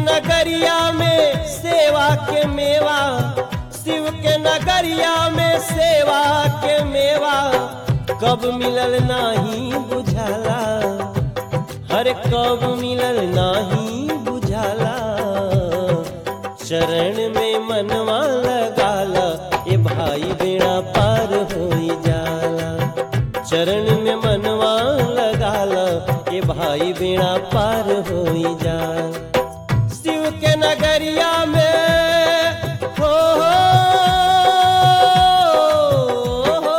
नगरिया में सेवा के मेवा शिव के नगरिया में सेवा के मेवा कब मिलल नाही बुझाला हर कब मिलल नाही बुझाला चरण में मनवा लगाला ए भाई बेड़ा पार होई जाला चरण में मनवा लगाला ए भाई बेड़ा पार होई जाला शिव के नगरिया में हो हो,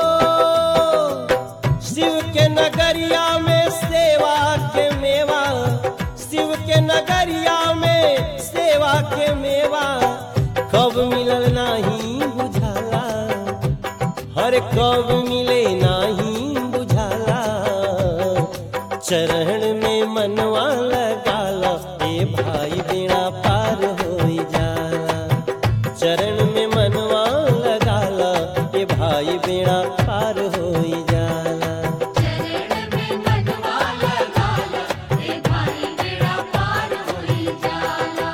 शिव के नगरिया में सेवा के मेवा शिव के नगरिया में सेवा के मेवा कब मिलल नाही बुझाला हर कब मिले नाही बुझाला चरण में मनवा लगाला ए भाई बेड़ा पार होई जाला चरण में मनवा लगाला ए भाई बेड़ा पार होई जाला चरण में मनवा लगाला ए भाई बेड़ा पार होई जाला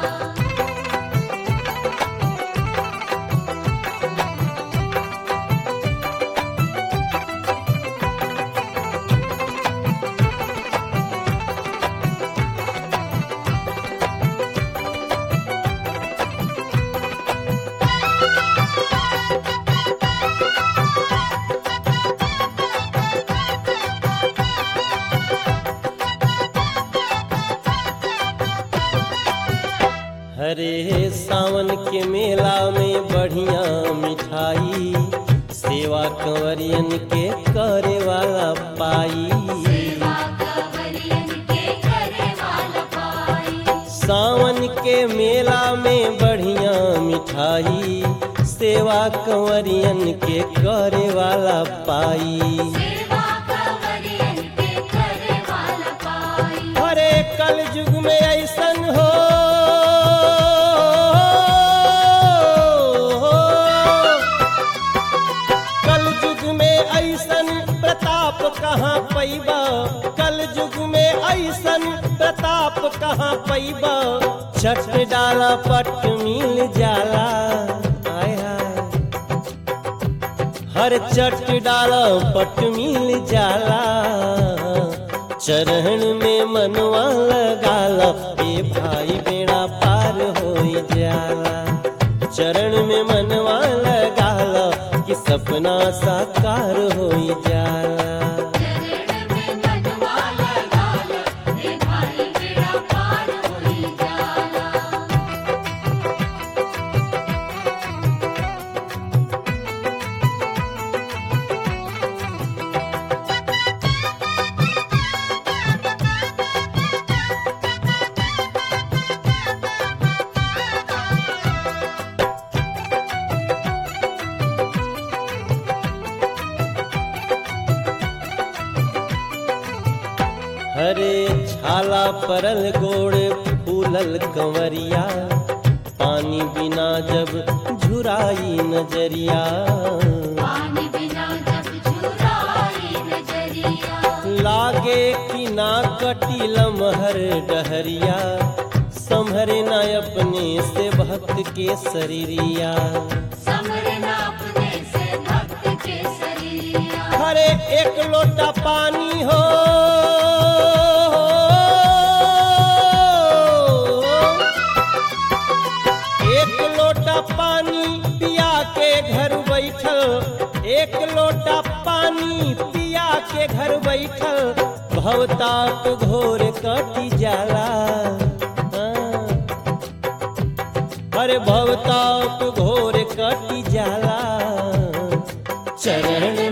हरे सावन के मेला में बढ़िया मिठाई सेवा कंवरियन के करे वाला पाई सेवा कवरियन के करे वाला पाई सावन के मेला में बढ़िया मिठाई सेवा कंवरियन के करे वाला पाई सेवा कवरियन के करे वाला पाई हरे कल युग में ऐसन हो कल युग में ऐसन प्रताप कहाँ पैबा कल युग में ऐसन प्रताप कहाँ पैबा छठ डाला पट मिल जाला आय हाय हर चट डाला पट मिल जाला चरण में मनवा लगाला ए भाई बेड़ा पार होई जाला चरण में मनवा लगाला कि सपना साकार होई जाला चरण में मनवा लगाला ए भाई बेड़ा पार होई जाला हरे छाला परल गोड़ फूलल कंवरिया पानी बिना जब झुराई नजरिया पानी बिना जब झुराई नजरिया लागे कि ना कटी लमहर डहरिया संभरे ना अपने से भक्त के शरीरिया समरना अपने से भक्त के शरीरिया हरे एक लोटा पानी हो एक लोटा पानी पिया के घर बैठल एक लोटा पानी पिया के घर बैठल भवताप घोर कटी जाला हाँ। अरे भवताप घोर कटी जाला चरण